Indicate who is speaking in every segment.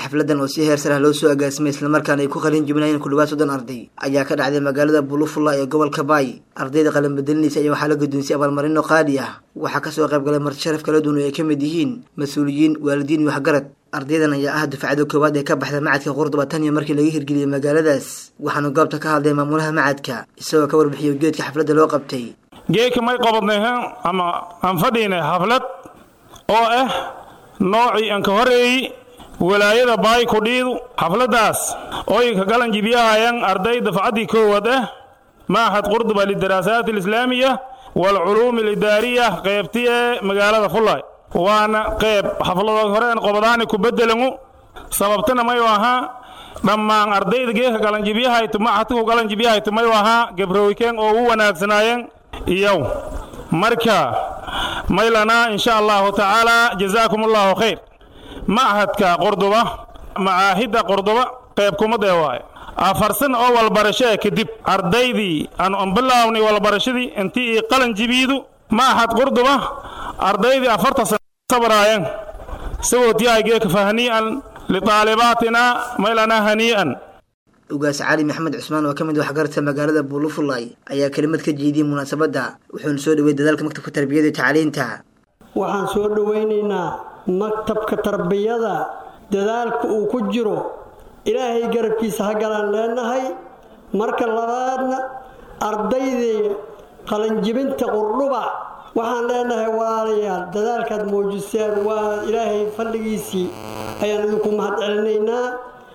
Speaker 1: xafladan oo si heer sarah loo soo agaasimay islamarkaana ay ku qalin jibinayeen ku dhawaad soddon arday ayaa ka dhacday magaalada bulufulla ee gobolka baay ardayda qalin bedelinaysa ayaa waxaa la guddoonsiyay abaalmarino qaali ah waxaa kasoo qayb galay marti sharaf kala duwan oo ay ka mid yihiin mas-uuliyiin waalidiin iyo waxgarad ardaydan ayaa ah dufcada koowaad ee ka baxda macadka qurduba tan iyo markii laga hirgeliyey magaaladaas waxaana goobta ka hadlay maamulaha macadka isagoo ka warbixiyay ujeedka xafladda loo qabtay
Speaker 2: geeka may qabadnay ama aan fadhiynay xaflad oo ah noocii aan ka horeeyey walaayada baay kudhiidu xafladdaas ooy ka galan jibiyahayaan arday dafcaddii koowaad ah maaxad qurduba lidaraasaat alislaamiya waalculuumi alidaariya qaybti ee magaalada fullaay waana qayb xafladood horeen qobadaani ku beddelangu sababtana mayu ahaa dhammaan ardayda geeka galanjibiyahaytu maxadku galanjibiyahaytu mayu ahaa gabrowikeen oo u wanaagsanaayeen iyow marka maylanaa insha allahu tacaala jazaakum allahu khayr machadka qurduba macaahidda qurduba qayb kumadee waaye afarsan oo walbarashee kadib ardaydii aan bilaabnay walbarashadii intii ii qalan jibiidu machad qurduba ardaydii afarta sana sabraayeen sagootyahay geeka fahnii'an litaalibaatina maylanaa hanii'an
Speaker 1: ugaas cali maxamed cusmaan oo ka mid waxgaradka magaalada buulufulay ayaa kelimad ka jeediyey munaasabadda wuxuuna soo dhawey dadaalka maktabka tarbiyada iyo tacliinta
Speaker 3: waxaan soo dhowaynaynaa maktabka tarbiyada dadaalka uu ku jiro ilaahay garabkiisa ha galaan leenahay marka labaadna ardaydii qalanjibinta qurdhuba waxaan leenahay walaalayaal dadaalkaad muujiseen waa ilaahay fadhigiisii ayaan idinku mahad celinaynaa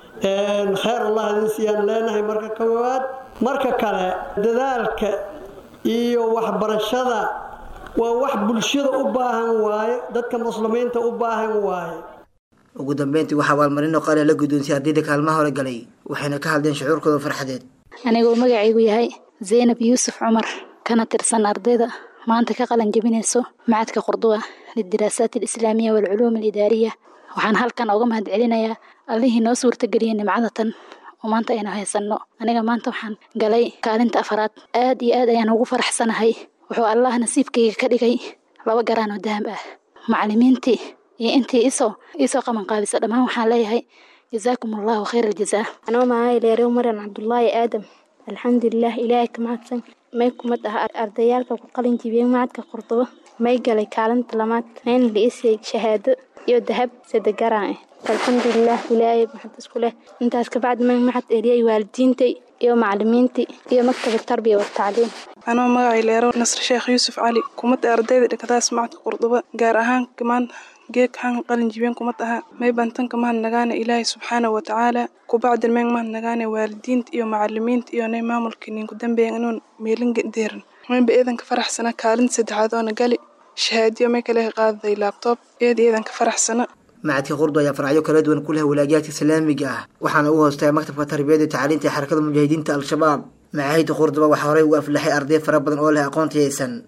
Speaker 3: kheyr allah idin siiyaan leenahay marka koowaad marka kale dadaalka iyo waxbarashada waa wax bulshada u baahan waaye dadka muslimiinta u baahan waaye
Speaker 1: ugu dambeyntii waxaa abaalmarino qaali la guddoonsiyay ardayda kaalmaha hore galay waxayna ka hadleen shucuurkooda farxadeed
Speaker 4: anigoo magacaygu yahay zaynab yuusuf cumar kana tirsan ardayda maanta ka qalan jebinayso macadka qurduba lidiraasaat alislaamiya waalculuum alidaariya waxaan halkan oga mahad celinayaa allihii noo suurtageliyay nimcadatan oo maanta aynu haysanno aniga maanta waxaan galay kaalinta afaraad aad iyo aad ayaan ugu faraxsanahay wuxuu allah nasiibkayga ka dhigay laba garaan oo dahab ah macallimiintii iyo intii isoo iisoo qabanqaabisa dhammaan waxaan leeyahay jazaakum allahu khayr aljazaa
Speaker 5: anoo mahay leerew maran cabdulaahi aadam alxamdulilah ilaahay ka mahadsan may kumad ah ardayaalka ku qalin jibiyey macadka qurdubo may galay kaalinta lamaad mayna liisay shahaado iyo dahab sadegaraan ah alxamdulilah ilaahay maxad isku leh intaas kabacdi ma maxad eliyay waalidiintay iyo macalimiintii iyo maktaba tarbiya watacliim
Speaker 6: anoo magacay leero nasr sheekh yuusuf cali kumada ardayda dhakadaas macadka qurduba gaar ahaan kamaan geeg han qalin jibeen kumad aha may bantanka mahad nagaana ilaahay subxaanahu watacaala kubacdin meen mahad nagaana waalidiinta iyo macalimiinta iyo nay maamulka ninku dambeeyan inuun meelinga deeran maynba eedanka faraxsana kaalinta saddexaad oona gali shahaadiyo may kale qaadaday laabtoob eed eedanka faraxsana
Speaker 1: macadka qurdu ayaa faracyo kala duwan ku leh walaajiyaadka islaamiga ah waxaana u hoostaya maktabka tarbiyada iyo tacliinta ee xarakada mujaahidiinta al-shabaab macaahidda qurduba waxaa horey ugu aflaxay arday fara badan oo leh aqoon tayaysan